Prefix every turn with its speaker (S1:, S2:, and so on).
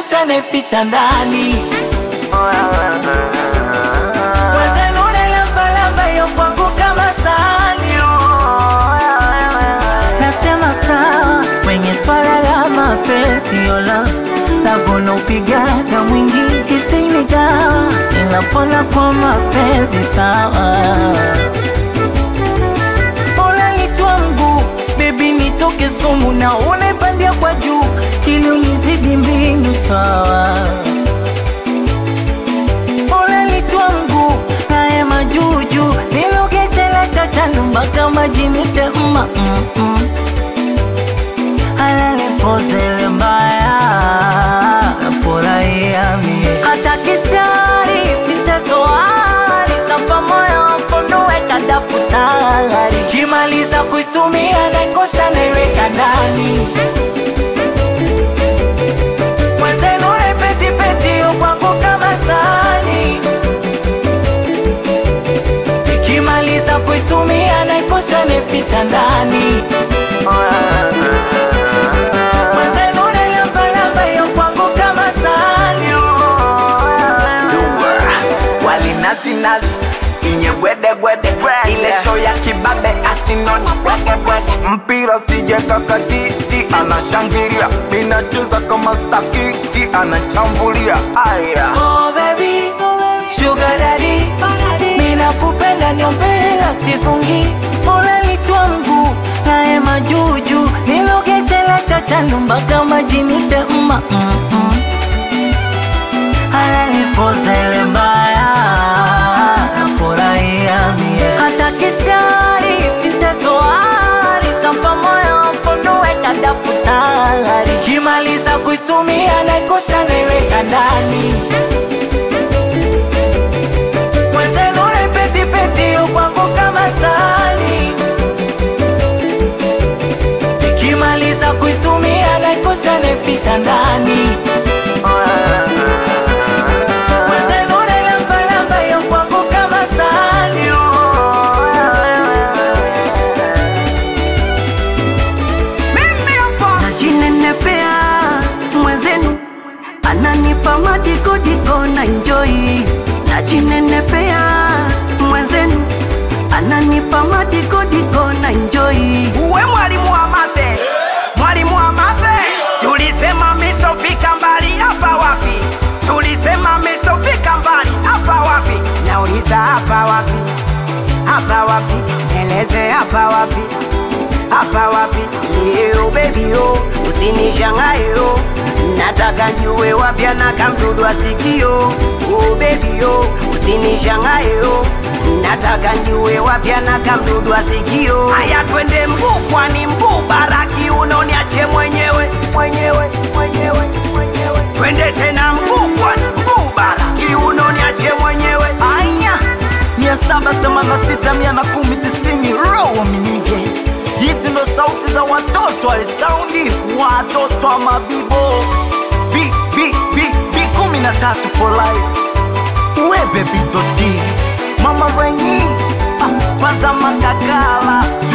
S1: naikosha naificha ndani Mwenzenu nailambalamba iyo kwangu kama sahani Nasema sawa kwenye swala la mapenzi yola Lavuna upigaga mwingi isini dawa Ninapona kwa mapenzi sawa Unanitwa mguu bebi, nitoke sumu na unaipandia kwa juu ili unizidi mbingu sawa. Unanitwa mguu naye majuju nilogeshe la chachandu mpaka majinite mma mm, mm. Ananipozele mbaya nafurahia mie hata kishari pitezoari shampa moyo mfunue kadafutari kimaliza kuitumia naikosha naiweka ndani mwenzenu naipetipeti yo kwangu kama sani ikimaliza kuitumia naikosha naificha ndani mwenzenu nailambalamba yo kwangu kama sani
S2: wali nazi nazi inye gwede gwede ile show ya kibabe asinoni mpira sije kakatiti anashangilia minacheza kama stakiki anachambulia aya
S1: Oh baby, sugar daddy Mina kupenda niombela sifungi Unanitwa mguu naye majuju Nilogeshe la chachandu mpaka majinite mma mm, mm. Ananipozele mbaya Nafurahia mie Hata kishari pitezoari Shampa moyo mfunue kadafutari Kimaliza kuitumia naikosha naiweka ndani mwenzenu naipetipeti yo kwangu kama sani ikimaliza kuitumia naikosha naificha ndani mwenzenu nailambalamba yo kwangu kama sani
S3: najinenepea mwenzenu ananipa madikodiko na njoi najinenepea mwenzenu ananipa madikodiko na njoi
S2: uwe mwalimu wa mathe mwalimu wa mathe tulisema mistofika mbali hapa wapi tulisema mistofika mbali hapa wapi nauliza hapa wapi hapa wapi nieleze hapa wapi hapa wapi leo bebi yo usinishangae yo nataka njue wapya na kamdudu asikio oh bebi yo usinishangae yo nataka njue wapya na kamdudu asikio haya twende mguu kwani mguu baraki unoniache mwenyewe mwenyewe mwenyewe mwenyewe twende tena mguu kwani mguu baraki unoniache mwenyewe
S1: aya mia saba themanini na sita mia na kumi tisini roho minige hizi ndo sauti za watoto alisaundi watoto wa mabibo b b b b kumi na tatu for life webe bitoti mama renyi ah, fadha magagala